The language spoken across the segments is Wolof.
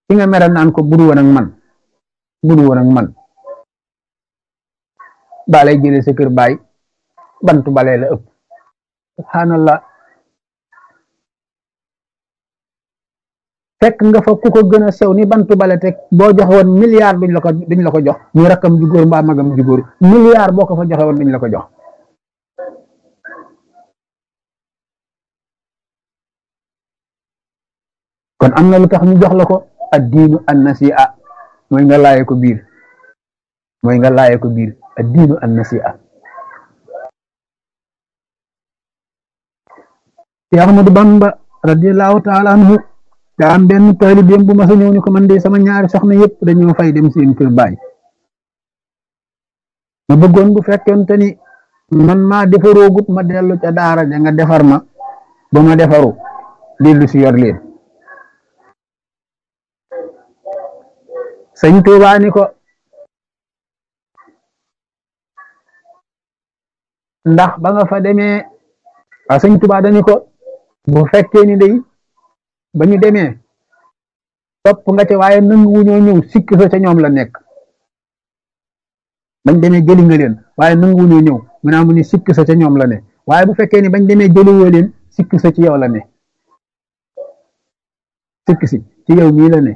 ki nga mere naan ko budu woon ak man budu woon ak man baa lay jëlee sa kër baay bantu balee la ëpp subhanallah fekk nga fa ku ko gën a sew ni bantu bale teg boo joxe woon milliard duñ la ko duñ la ko jox muy rakkam ju góor mbaa magam ju góor milliard boo ko fa joxe woon duñ la ko jox kon am na lu tax ñu jox la ko ad diinu an nasi'a mooy nga laaye ko biir mooy nga laaye ko biir ad diinu an nasi'a ci Ahmadu Bamba radiyallahu taala anhu daa am benn taalibeem bu ma sa ñëw ni ko man de sama ñaari soxna yëpp dañoo fay dem seen kër baay ma bëggoon bu fekkente ni man maa defaroogut ma dellu ca daara ja nga defar ma ba ma defaru dellu si yor leen sëñ Tuubaa ni ko ndax ba nga fa demee a sëñ Tuubaa dani ko bu fekkee ni day ba ñu demee topp nga ca waaye nangu wuñoo ñëw sikk sa ca ñoom la nekk bañ demee jëli nga leen waaye nangu wuñoo ñëw mu naa mu ni sikk sa ca ñoom la ne waaye bu fekkee ni bañ demee jëliwoo leen sikk sa ci yow la ne sikk si ci yow mii la ne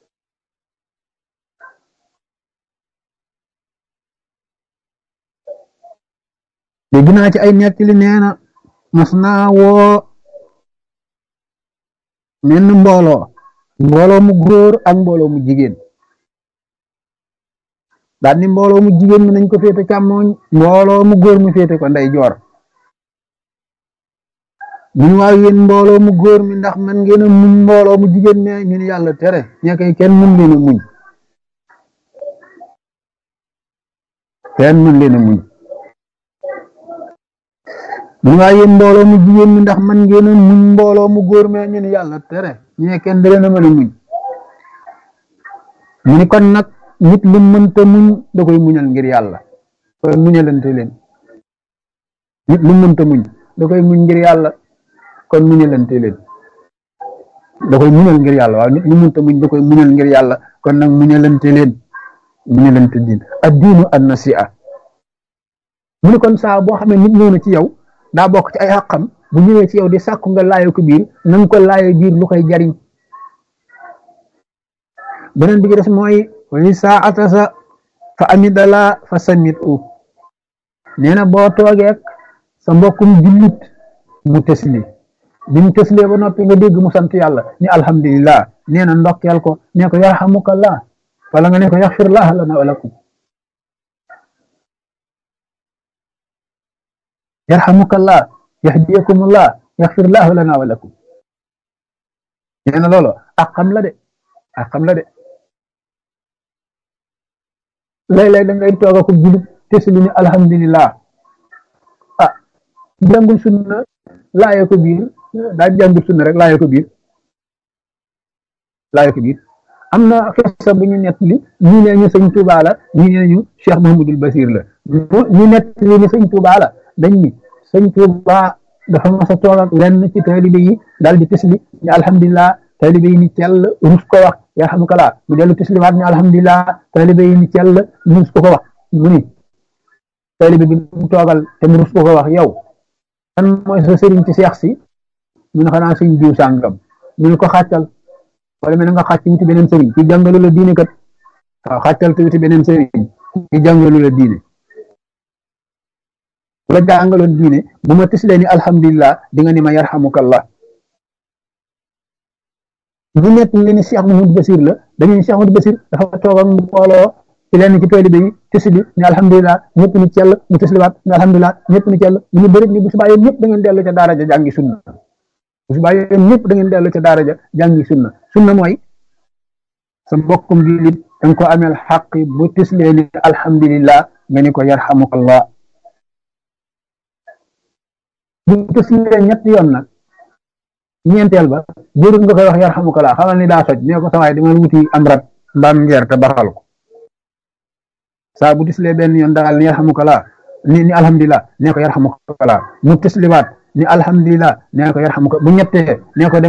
dégg naa ci ay nettali nee na mas naa woo menn mbooloo mbooloo mu góor ak mbooloo mu jigéen daal ni mbooloo mu jigéen mi nañ ko féete càmmooñ mbooloo mu góor mi féete ko ndey joor ñun waaw yéen mbooloo mu góor mi ndax man ngeen a muñ mbooloo mu jigéen mi ñu ni yàlla tere ña koy kenn mën leen a muñ kenn mën leen a muñ ñu waaw yéen mbooloo mu jigéen mi ndax man ngeen a muñ mbooloo mu góor mi ñu ni yàlla tere ñee kenn da leen a mën a muñ mu ni kon nag nit lu mënta muñ da koy muñal ngir yàlla kon muñalante leen nit lu mënta muñ da koy muñ ngir yàlla kon muñalante leen da koy muñal ngir yàlla waaw nit lu mënta muñ da koy muñal ngir yàlla kon nag muñalante leen muñalante diin ad diinu an nasi'a mu ni kon saa boo xamee nit ñëw na ci yow daa bokk ci ay xàqam bu ñëwee ci yow di sàkku nga laayo ko biir na nga ko laayo biir lu koy jariñ beneen bi ci des mooy wali saa atasa fa amidala fa samit u nee na boo toogeek sa mbokkum jullit mu tesli bi mu teslee ba noppi nga dégg mu sant yàlla ni alhamdulillah nee na ndokkeel ko nee ko yarhamukallah wala nga ne ko yaxfirlah lana wa lakum yarhamukallah yahdiyakumullah yaxfirlah lana wa lakum nee na loolu ak xam la de ak xam la de léeg-léeg da ngay toog ak jullit tesli ni alhamdulillah ah jàngul sunna laaye ko biir daa jàngul sunna rek laaye ko biir laaye ko biir am na xisa bu ñu nettali ñii nee ñu sëñ Tuubaa la ñii nee ñu Cheikh Mahamadul Basir la ñu nettali ni sëñ Tuubaa la dañ ni sëñ Tuubaa dafa mas a toog ak lenn ci taalibe yi daal di tesli ni alhamdulillah taalibe yi ni cell rus ko wax yarhamukallah mu dellu tesliwaat ni alhamdulillah taalibe yi ni cell rus ko ko wax mu ni taalibe bi mu toogal te mu rus ko ko wax yow kan mooy sa sëriñ ci seex si mu ne xanaa sëñ diw sàngam mu ne ko xàccal wala mel nga xàcc wuti beneen sëriñ ki jàngalu la diine kat waaw xàccal te wuti beneen sëriñ ki jàngalu la diine bu la jàngaloon diine bu ma tislee ni alhamdulillah di nga ni ma yarhamukallah ñu nekk li ni Cheikh Mahmoud Basir la dañu ni Cheikh Mahmoud Basir dafa toog ak mbooloo ci lenn ci taalibe yi tisli ni alhamdulillah ñëpp ni cell mu tisliwaat ni alhamdulillah ñëpp ni cell mu ñu bëri ni bu subaa yéen ñëpp da ngeen dellu ca daara ja jàngi sunna bu subaa yéen ñëpp da ngeen dellu ca daara ja jàngi sunna sunna mooy sa mbokkum jullit da nga ko ameel xaq bu tislee ni alhamdulillah nga ni ko yarhamukallah bu tislee ñetti yoon nag ñeenteel ba jërul nga koy wax yarhamukallah xamal ni daa soj nee ko sawaay dama wuti am rat mbaam ngeer te baxal ko saa bu tislee benn yoon daal ni yarhamukallah ni ni alhamdulillah nee ko yarhamukallah mu tisliwaat ni alhamdulillah nee ko yarhamuka bu ñettee nee ko dem